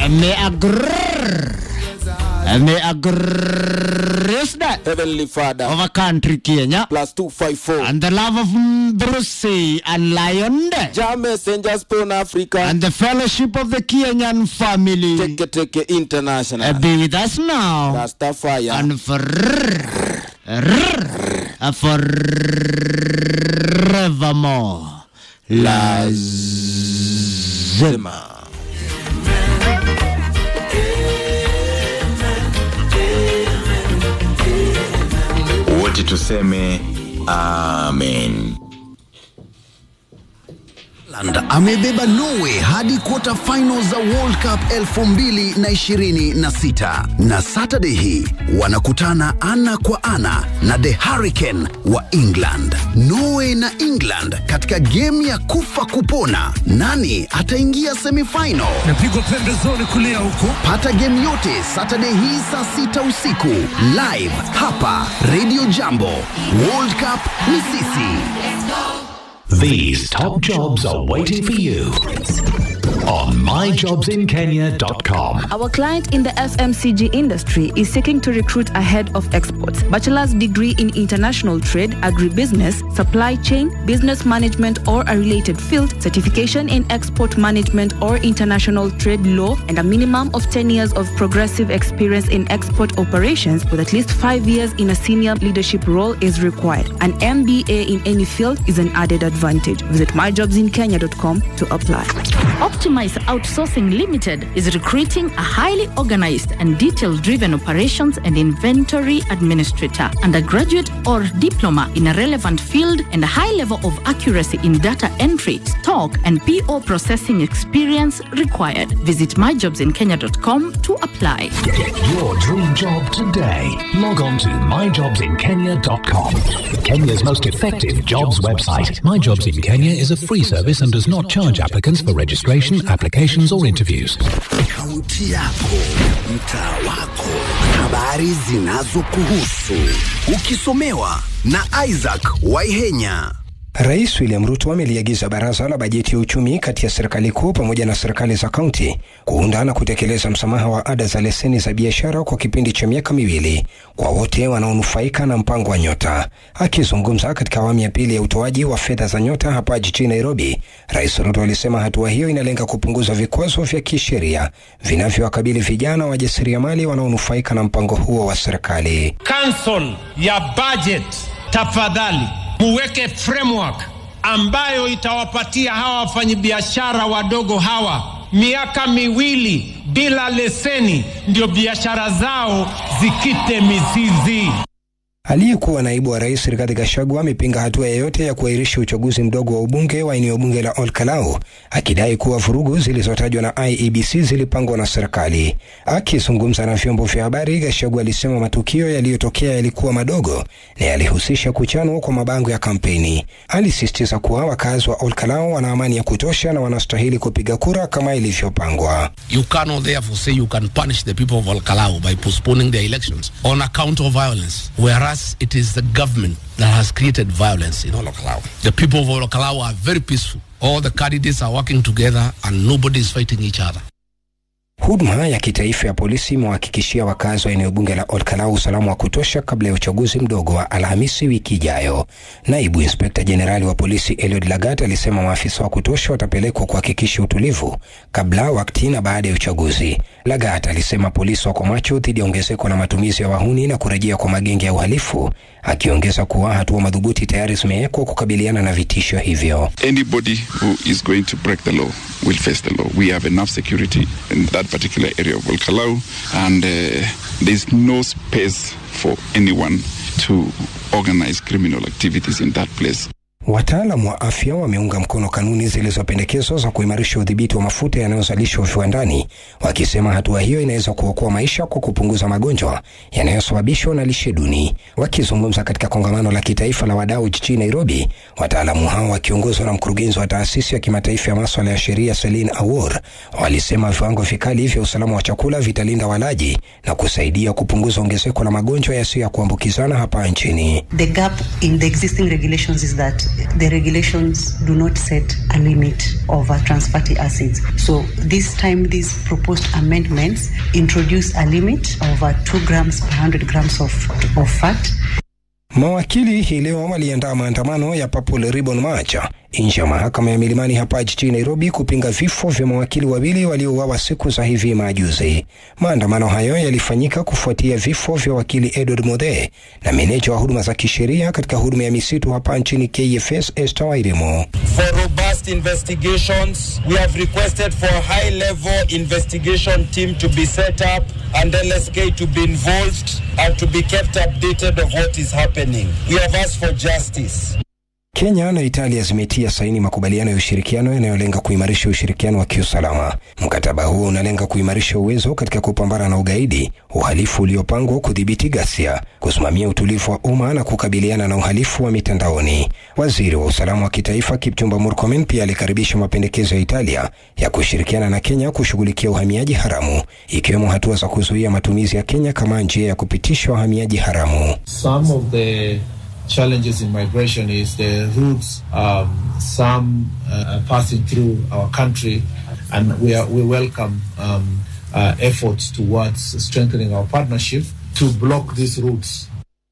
may a grrr, may a grace that Heavenly Father, of a country Kenya plus 254. and the love of Brucey and Lion Jah Messenger Stone Africa, and the fellowship of the Kenyan family Teke Teke uh, International, be with us now Rastafire. and for forevermore. Lazima. wote tuseme amen Ireland amebeba Norway hadi quarter finals za World Cup 2026 na Saturday hii wanakutana ana kwa ana na The Hurricane wa England. Norway na England katika game ya kufa kupona, nani ataingia semifinal? napigwa pembezoni kulia huko Pata game yote Saturday hii saa sita usiku live hapa Radio Jambo. World Cup ni sisi. These top jobs are waiting for you on myjobsinkenya.com. Our client in the FMCG industry is seeking to recruit ahead of exports. Bachelor's degree in international trade, agribusiness, supply chain, business management or a related field, certification in export management or international trade law, and a minimum of 10 years of progressive experience in export operations with at least 5 years in a senior leadership role is required. An MBA in any field is an added advantage. Visit myjobsinkenya.com to apply. Optimize Outsourcing Limited is recruiting a highly organized and detail driven operations and inventory administrator, undergraduate or diploma in a relevant field, and a high level of accuracy in data entry, stock, and PO processing experience required. Visit myjobsinkenya.com to apply. Get your dream job today. Log on to myjobsinkenya.com. Kenya's most effective jobs website. My Jobs in Kenya is a free service and does not charge applicants for registration, applications, or interviews. Kaunti yako, mtaa wako, habari zinazokuhusu, ukisomewa na Isaac Waihenya. Rais William Ruto ameliagiza baraza la bajeti ya uchumi kati ya serikali kuu pamoja na serikali za kaunti kuunda na kutekeleza msamaha wa ada za leseni za biashara kwa kipindi cha miaka miwili kwa wote wanaonufaika na mpango wa Nyota. Akizungumza katika awamu ya pili ya utoaji wa fedha za Nyota hapa jijini Nairobi, Rais Ruto alisema hatua hiyo inalenga kupunguza vikwazo vya kisheria vinavyowakabili vijana wajasiriamali wanaonufaika na mpango huo wa serikali. council ya budget tafadhali muweke framework ambayo itawapatia hawa wafanyabiashara wadogo hawa miaka miwili bila leseni ndio biashara zao zikite mizizi Aliyekuwa naibu wa rais Rigathi Gachagua amepinga hatua yoyote ya kuahirisha uchaguzi mdogo wa ubunge wa eneo bunge la Olkalau, akidai kuwa vurugu zilizotajwa na IEBC zilipangwa na serikali. Akizungumza na vyombo vya habari, Gachagua alisema matukio yaliyotokea yalikuwa madogo na yalihusisha kuchanwa kwa mabango ya kampeni. Alisisitiza kuwa wakazi wa Olkalau wana amani ya kutosha na wanastahili kupiga kura kama ilivyopangwa. You cannot therefore say you can punish the people of Al-Kalau by postponing their elections on account of violence, whereas it is the government that has created violence in Al-Kalau. The people of Al-Kalau are very peaceful. All the candidates are working together and nobody is fighting each other. Huduma ya kitaifa ya polisi imewahakikishia wakazi wa eneo bunge la Olkalau usalama wa kutosha kabla ya uchaguzi mdogo wa Alhamisi wiki ijayo. Naibu inspekta jenerali wa polisi Eliud Lagat alisema maafisa wa kutosha watapelekwa kuhakikisha utulivu kabla, wakati na baada ya uchaguzi. Lagat alisema polisi wako macho dhidi ya ongezeko la matumizi ya wahuni na kurejea kwa magenge ya uhalifu, akiongeza kuwa hatua madhubuti tayari zimewekwa kukabiliana na vitisho hivyo. Anybody who is going to break the law will face the law. We have enough security in that particular area of Volcalau, and uh, there's no space for anyone to organize criminal activities in that place. Wataalam wa afya wameunga mkono kanuni zilizopendekezwa za kuimarisha udhibiti wa mafuta yanayozalishwa viwandani, wakisema hatua hiyo inaweza kuokoa maisha kwa kupunguza magonjwa yanayosababishwa na lishe duni. Wakizungumza katika kongamano la kitaifa la wadau jijini Nairobi, wataalamu hao wakiongozwa na mkurugenzi wa taasisi ya kimataifa ya maswala ya sheria Celine Awor walisema viwango vikali vya usalama wa chakula vitalinda walaji na kusaidia kupunguza ongezeko la magonjwa yasiyo ya kuambukizana hapa nchini. The gap in the existing regulations is that the regulations do not set a limit of uh, trans fatty acids. So this time, these proposed amendments introduce a limit of uh, 2 grams per 100 grams of, of fat. Mawakili hii leo waliandaa maandamano ya Purple Ribbon March nje ya mahakama ya Milimani hapa jijini Nairobi kupinga vifo vya mawakili wawili waliouawa siku za hivi majuzi. Maandamano hayo yalifanyika kufuatia vifo vya wakili Edward Mothe na meneja wa huduma za kisheria katika huduma ya misitu hapa nchini KFS Esther Wairimu. For robust investigations, we have requested for a high-level investigation team to be set up and LSK to be involved and to be kept updated of what is happening. We have asked for justice. Kenya na Italia zimetia saini makubaliano ya ushirikiano yanayolenga kuimarisha ushirikiano wa kiusalama. Mkataba huo unalenga kuimarisha uwezo katika kupambana na ugaidi, uhalifu uliopangwa, kudhibiti ghasia, kusimamia utulivu wa umma na kukabiliana na uhalifu wa mitandaoni. Waziri wa usalama wa kitaifa Kipchumba Murkomen pia alikaribisha mapendekezo ya Italia ya kushirikiana na Kenya kushughulikia uhamiaji haramu, ikiwemo hatua za kuzuia matumizi ya Kenya kama njia ya kupitisha wahamiaji haramu. Some of the challenges in migration is the routes um, some uh, passing through our country, and we are, we welcome um, uh, efforts towards strengthening our partnership to block these routes.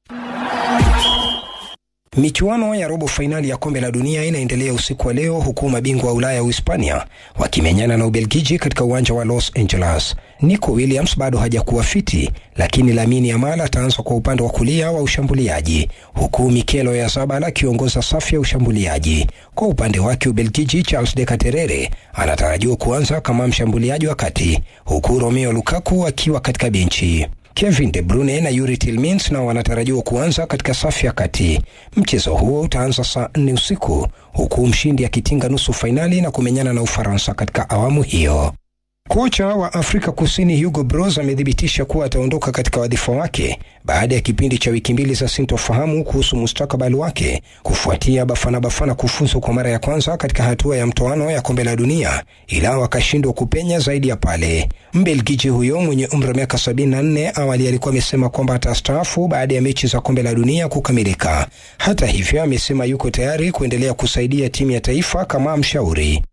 Michuano ya robo fainali ya kombe la dunia inaendelea usiku wa leo huku mabingwa wa Ulaya Uhispania wakimenyana na Ubelgiji katika uwanja wa Los Angeles. Nico Williams bado hajakuwa fiti, lakini Lamine Yamal ataanza kwa upande wa kulia wa ushambuliaji huku Mikel Oyarzabal akiongoza safu ya ushambuliaji. Kwa upande wake Ubelgiji, Charles de Keterere anatarajiwa kuanza kama mshambuliaji wa kati huku Romeo Lukaku akiwa katika benchi. Kevin De Bruyne na Yuri Tillmans nao wanatarajiwa kuanza katika safu ya kati. Mchezo huo utaanza saa nne usiku huku mshindi akitinga nusu fainali na kumenyana na Ufaransa katika awamu hiyo. Kocha wa Afrika Kusini Hugo Broos amethibitisha kuwa ataondoka katika wadhifa wake baada ya kipindi cha wiki mbili za sintofahamu kuhusu mustakabali wake kufuatia Bafana Bafana kufuzu kwa mara ya kwanza katika hatua ya mtoano ya kombe la dunia, ila wakashindwa kupenya zaidi ya pale. Mbelgiji huyo mwenye umri wa miaka 74 awali alikuwa amesema kwamba atastaafu baada ya mechi za kombe la dunia kukamilika. Hata hivyo, amesema yuko tayari kuendelea kusaidia timu ya taifa kama mshauri.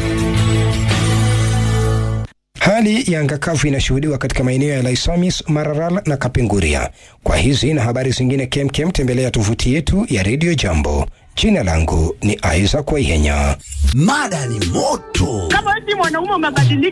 Hali ya anga kavu inashuhudiwa katika maeneo ya Laisamis, Mararal na Kapenguria. Kwa hizi na habari zingine kemkem, tembelea tovuti yetu ya Radio Jambo. Jina langu ni Isaac Waihenya. Mada ni moto. Kama eti mwanaume umebadilika